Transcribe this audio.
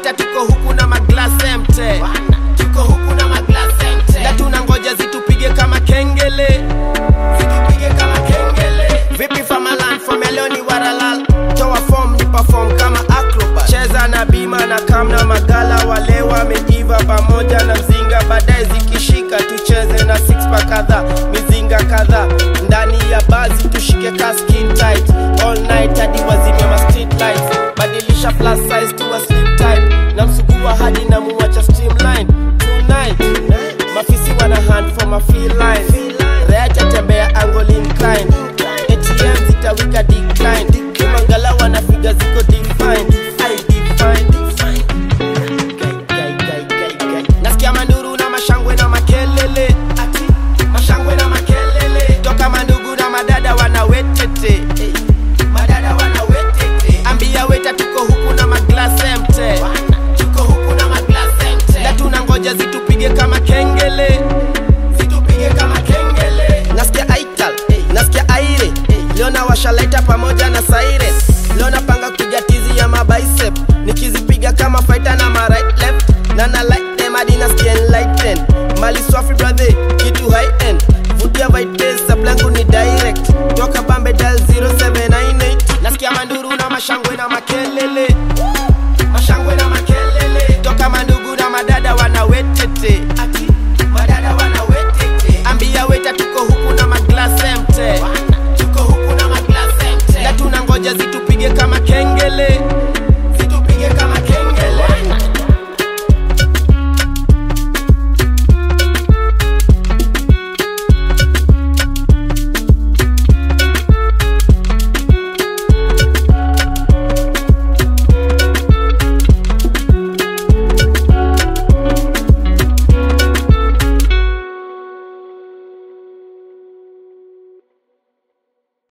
sita tuko huku na maglas empty tuko huku na maglas empty na tunangoja zitupige kama kengele zitupige kama kengele vipi famalan famelioni waralal toa form ni perform kama acrobat cheza na bima na kam na magala wale wamejiva pamoja na mzinga baadaye zikishika tucheze na six pack kadhaa mizinga kadhaa ndani ya bazi tushike ka skin tight all night hadi wazime ma street lights badilisha plus size to a slim type na msugua hadi na muwacha streamline tonight mafisi wana hand for my feel